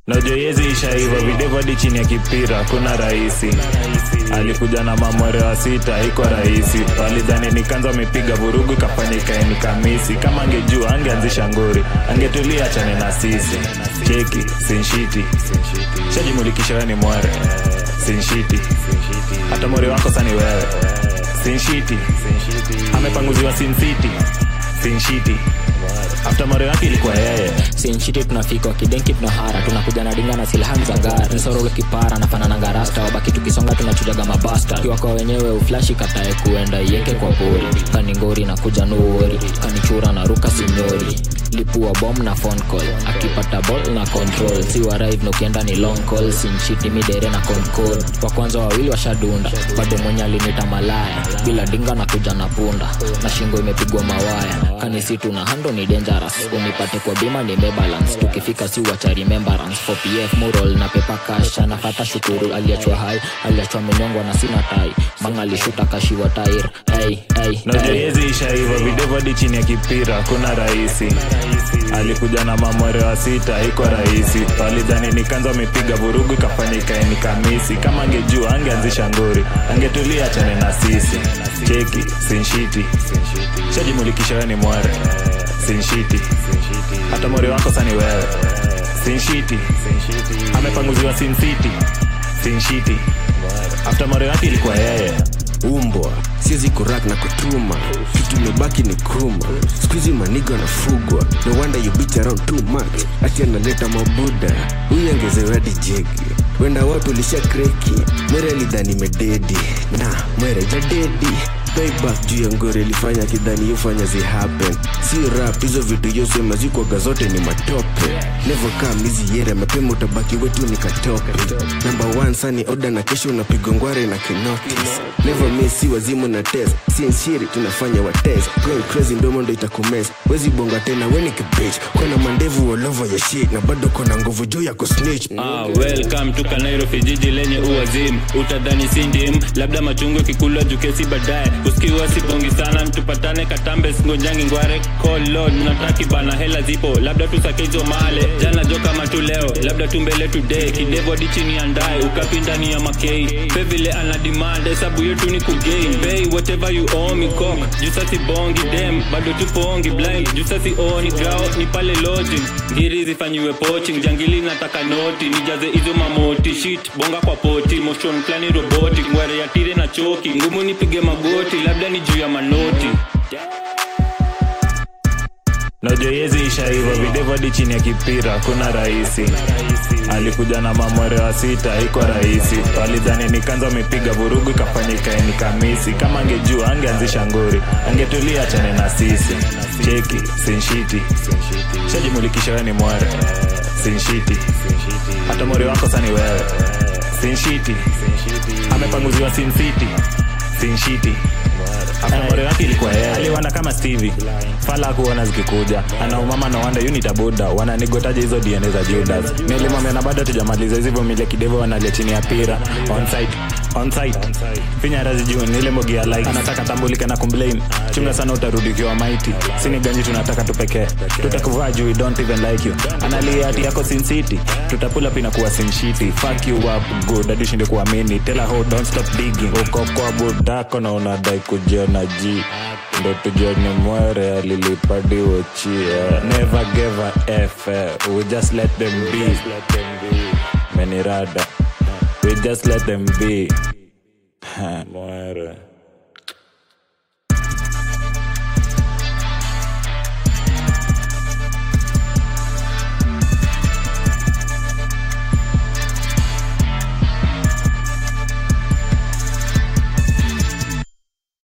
najua yezi ishaiva videvu hadi chini ya kipira kuna rahisi alikuja na mamwere wa sita iko rahisi walidhani nikanza amepiga vurugu ikafanya ikaeni kamisi kama angejua angeanzisha ngori angetulia chane na sisi cheki sinshiti shajimulikisha we ni mwere sinshiti hata mwere wako sani wewe sinshiti amepanguziwa sincity sinshiti afta mwere wake ilikuwa yeye sinchiti tunafika wakidenki tunahara tunakuja na dinga na silhan za gari nsorolo kipara nafanananga rasta wabaki tukisonga tunachujaga mabasta kiwa kwa wenyewe uflashi katae kuenda ieke kwa pori kaningori na kuja nuori kanichura na ruka sinyori lipua bom na phone call akipata ball na control si warive nukienda ni long call sinchiti midere na concode wa kwanza wawili washadunda bado mwenye alinita malaya bila dinga na kuja na punda na shingo imepigwa mawaya kanisitu na hando ni dangerous unipate kwa bima nimebalance tukifika si wacha remembrance for pf mural na pepa cash anafata shukuru aliachwa hai aliachwa menyongwa na sina tai manga alishuta kashiwa tair hey, hey, najua hey. yezi ishaiva videvu hadi chini ya kipira kuna rahisi alikuja na mamwere wa sita iko rahisi walidhani nikanza amepiga vurugu ikafanya ikaeni kamisi kama angejua angeanzisha ngori angetulia chane na sisi cheki sinshiti shajimulikisha we ni mwere sinshiti hata mwere wako sani wewe sinshiti amepanguziwa sincity sinshiti afta mwere wake ilikuwa yeye umbwa siwezi kurak na kutuma kitu imebaki ni kuma skuizi manigo anafugwa no wonder you bitch around too much ati analeta mabuda huyu angezewadi jegi wenda watu lisha kreki mwere alidhani mededi na mwere jadedi payback juu ya ngore ilifanya kidhani yofanya zihappen si rap hizo vitu yosema zikwaga zote ni matope never come hizi yere mapema utabaki wetu ni katope number one sani oda na kesho unapigwa ngware na kinotis never miss si wazimu na test si nshiri tunafanya wa test going crazy ndomo ndo itakumes wezi bonga tena weni kibich kona mandevu all over your shit na bado kona nguvu juu ya kusnitch Ah, welcome to Nairobi, jiji lenye uwazimu. Utadhani si ndim, labda machungwa kikula jukesi baadaye. Usikiwa sibongi sana, mtupatane Katambe, singonjangi ngware. Call Lord, nataki bana, hela zipo, labda tusake hizo male. Jana jo kama tu leo, labda tu mbele today. Kidevo hadi chini ya ndae, ukapi ndani ya makei. Pe vile ana demand, hesabu yetu ni kugain. Pay whatever you owe me cock. Jusa si bongi dem, bado tupongi blind. Jusa si oni grao, ni pale lodging. Ngiri zifanyiwe poaching, jangili nataka noti nijaze hizo mamoti shit bonga kwa poti motion plani roboti ngware ya tire na choki ngumu nipige magoti labda ni juu ya manoti najua yezi ishaiva videvu hadi chini ya kipira kuna rahisi alikuja na mamwere wa sita iko rahisi walidhani nikanza amepiga vurugu ikafanya ikaeni kamisi kama angejua angeanzisha ngori angetulia chane na sisi cheki sinshiti shajimulikisha we ni mwere sinshiti hata mwere wako sani wewe sinshiti amepanguziwa sincity sinshiti afamore wake ilikuwa yeye aliwanda kama stevie fala kuona zikikuja anaumama na wanda unitabuda wananigotaje hizo dna za judas nilimwambia na bado tujamaliza hizi mile kidevo wanalia chini ya pira onsite onsite finya razi juu nile mogi ya like anataka tambulike na complain chunga sana utarudi ukiwa maiti sini ganji tunataka tupekee tutakuvaa juu we don't even like you analia ati yako sin city tutapula pina kuwa sin shiti fuck you up good hadi ushinde kuamini tell her how don't stop digging uko kwa budako na unadai kujiona ji ndo tujione mwere alilipadiwochia never gave a f eh, we just let them be menirada we just let them be mwere